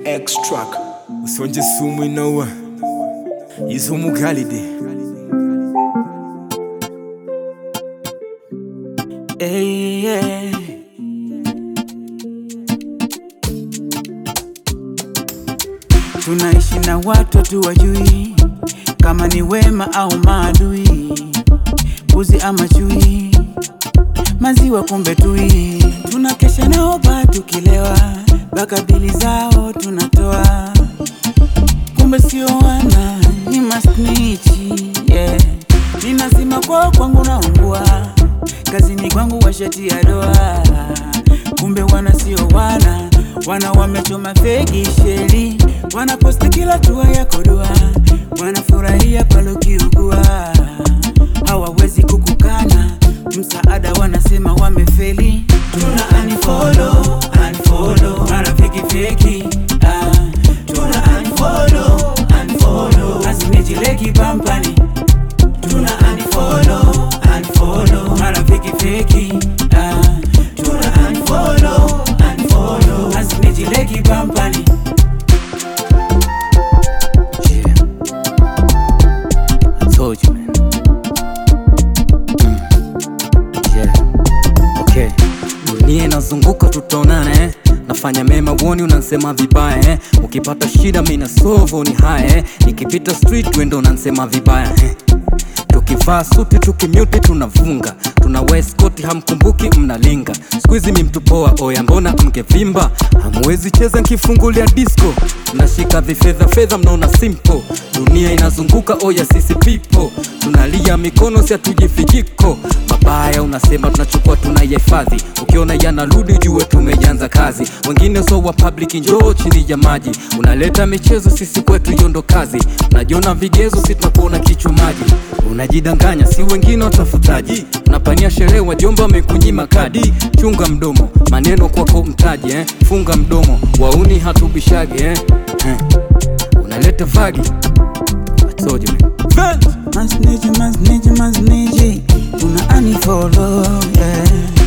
extract usonje sumu inaua izumu galide Hey, yeah. Tunaishi na watu hatuwajui kama ni wema au maadui, mbuzi ama chui, maziwa kumbe tui. Tunakesha nao ba tukilewa, mpaka bili zao tunatoa, kumbe sio wana ni masnichi yeah. Ninazima kwao kwangu naungua, kazini kwangu washati ya doa, kumbe wana sio wana wana wamechoma fegi sheli, wanaposti kila tua ya kodoa, wanafurahia pale ukiugua, hawawezi kukukana msaada, wanasema wamefeli. Tuna unfollow, unfollow, marafiki feki ah. Tuna unfollow, unfollow, asinijileki pampani Tuna unfollow, unfollow, marafiki feki ah. Tuna unfollow, unfollow, asinijileki pampani Yeah. I told you, man. Mm. Yeah. Okay. Dunia inazunguka tutaonana eh. Nafanya mema uoni unansema vibaya eh. Ukipata shida mimi na solve ni haya eh. Nikipita street wendo unansema vibaya eh. Tukivaa suti tukimute tunavunga tuna weskoti hamkumbuki mnalinga skuizi mimtupoa oya mbona mngevimba hamwezi cheza nkifungulia disco mnashika vifedha fedha mnaona simple dunia inazunguka oya sisi pipo tunalia mikono si hatujifijiko mabaya unasema tunachukua tunayahifadhi ukiona yanarudi jue tumeanza kazi wengine so wa public njoo chini ya maji unaleta michezo sisi kwetu yondo kazi unajiona vigezo sitakuona kichwa maji unajidanganya si wengine watafutaji unapania sherehe wajomba wamekunyima kadi chunga mdomo maneno kwako mtaji eh? funga mdomo wauni hatubishage eh? Eh. unaleta vagi I told you, man. Masniji, masniji, masniji Tuna unfollow yeah.